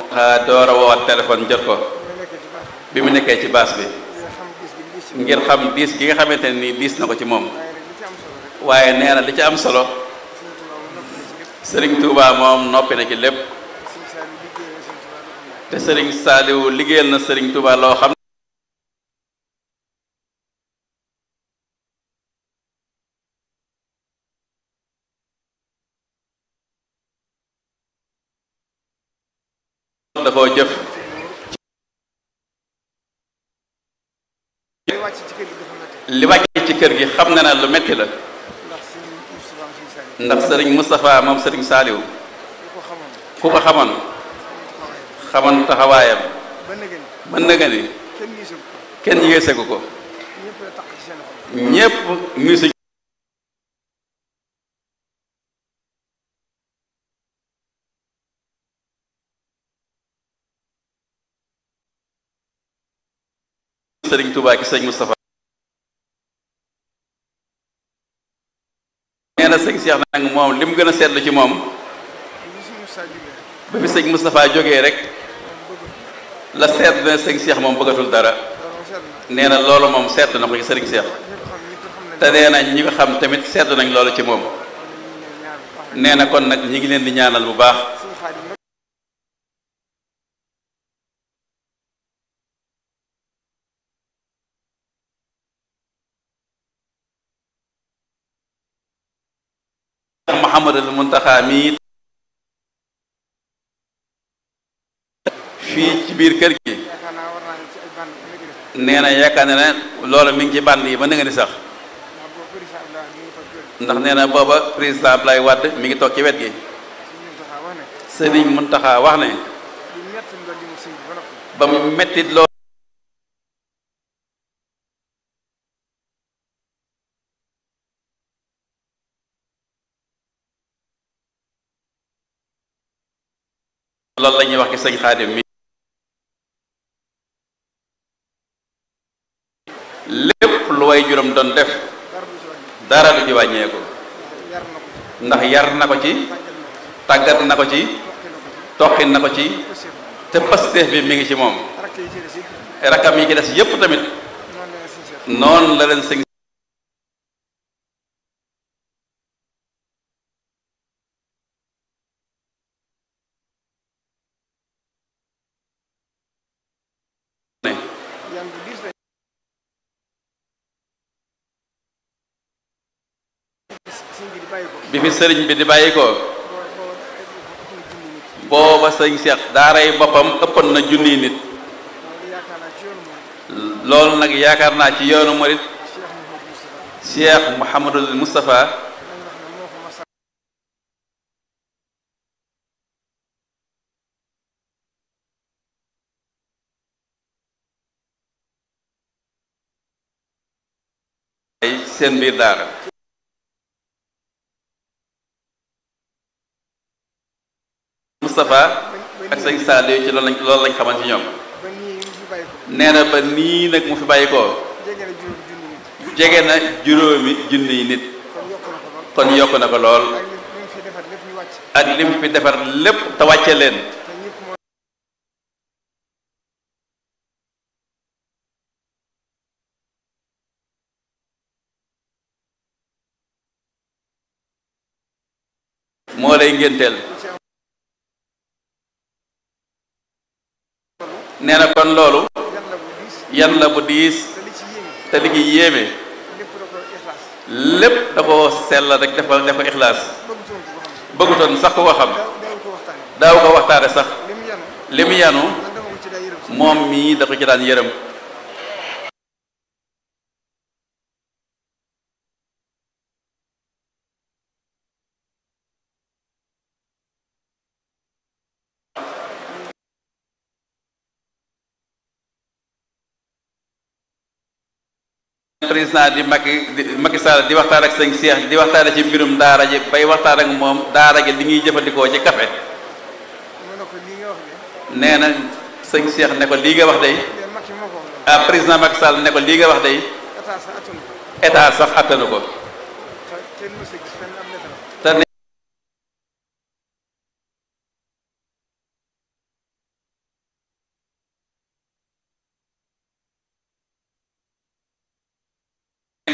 xaa door a woowaat téléphone jot ko bi mu nekkee ci baas bi ngir xam diis gi nga xamante ne nii diis na ko ci moom waaye nee na li ci am solo sëriñ Touba moom noppi na ci lépp te sëriñ Saliou liggéeyal na sëriñ Touba loo xam da koo jëf li wàcc ci kër gi xam na ne lu metti la ndax sëriñ Moustapha moom sëriñ Saliou ku ko xamoon xamoon taxawaayam ba nëga ni kenn yéesegu ko ñépp misu sëriñ Touba ki sëriñ Moustapha nee na sëñ Cheikh nag moom li mu gën a seetlu ci moom ba fi sëñ Moustapha jógee rek la seet na sëñ Cheikh moom bëggatul dara nee na loolu moom seetlu na ko ci sëriñ Cheikh te nee na ñi ko xam tamit seetlu nañ loolu ci moom nee na kon nag ñi ngi leen di ñaanal bu baax Muhammadul Muntaxa mi fii ci biir kër gi nee na yaakaar na ne loolu mi ngi ci bànd yi ba nga ni sax ndax nee na booba président Abdoulaye Wade mi ngi toog ci wet gi sëriñ Muntaxa wax ne ba mu metti loolu loolu la ñuy wax ci sëñ Xaadim mi lépp lu way juróom doon def dara du ci wàññeeku ndax yar na ko ci tàggat na ko ci toqin na ko ci te pasteef bi mi ngi ci moom rakam yi ci des yépp tamit noonu la leen sëñ bi fi sëriñ bi di bàyyi ko booba sëñ Cheikh daaray boppam ëppoon na junniy nit loolu nag yaakaar naa ci yoonu murit Cheikh Mouhamadul Moustapha ay seen biir daara Moustapha ak sëñ Saliou ci loolu lañ loolu lañ xaman ci ñoom nee na ba nii nag mu fi bàyyi ko jege na juróomi junniy nit kon yokk na ko lool ak lim fi defar lépp te wàcce leen moo lay ngénteel nee na kon loolu yan la bu diis te li ci yéeme lépp da ko sell rek def ko def ko ixlaas bëggutoon sax ku ko xam daaw ko waxtaane sax li mu yanu moom mii da ko ci daan yërëm président di Macky di Macky Sall di waxtaan ak sëñ Cheikh di waxtaane ci mbirum daara ji bay waxtaan ak moom daara ji li ñuy jëfandikoo ci café nee na sëñ Cheikh ne ko lii nga wax day ah président Macky Sall ne ko lii nga wax day état sax attanu ko te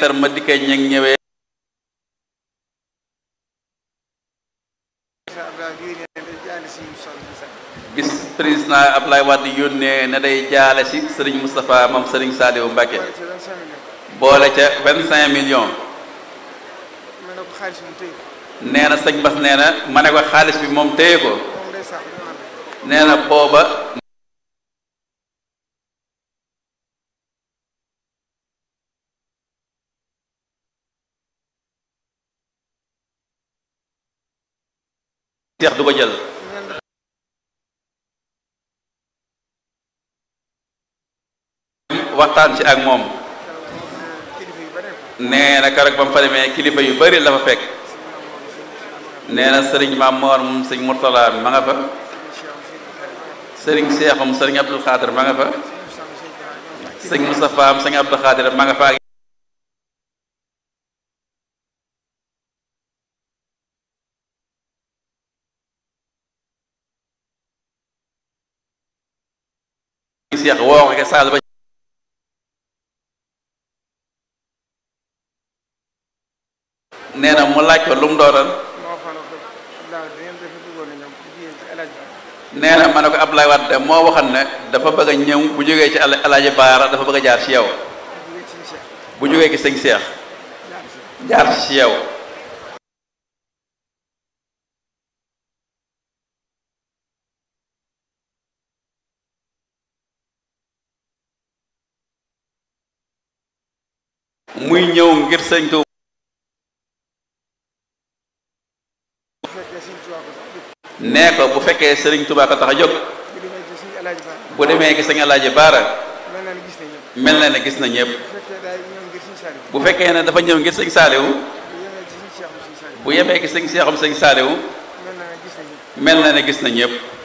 leetar ma dikkee ñeg ñëwee bis président Ablaye Wade yónnee ne day jaale si sëriñ Moustapha moom sëriñ Saliou Mbacké boole ca vingt cinq millions nee na sëñ Bass nee na ma ne ko xaalis bi moom téye ko nee na booba seex du ko jël waxtaan ci ak moom nee na keroog ba mu fa demee kilifa yu bari la fa fekk nee na sëriñ Maam Moor moom sëñ Murtala ma nga fa sëriñ Seexum sëriñ Abdul Xaadir ma nga fa sëñ Moustapha am sëñ Abdul Xaadir ma nga fa ak Seex woo ko saal ba nee na mu laaj ko lu mu doonoon nee na ma ne ko Abdoulaye Wade moo waxoon ne dafa bëgg a ñëw bu jógee ci Alaaji Baara dafa bëgg a jaar ci yow bu jógee ci sëñ Seex jaar ci yow muy ñëw ngir sëñ Tuuba nee ko bu fekkee sëriñ Tuuba ko tax a jóg bu demee gis sëñ Alaaji Baara mel na ne gis na ñëpp bu fekkee ne dafa ñëw ngir sëñ Saaliwu bu yemee ki sëñ Seexum sëñ Saaliwu mel na ne gis na ñëpp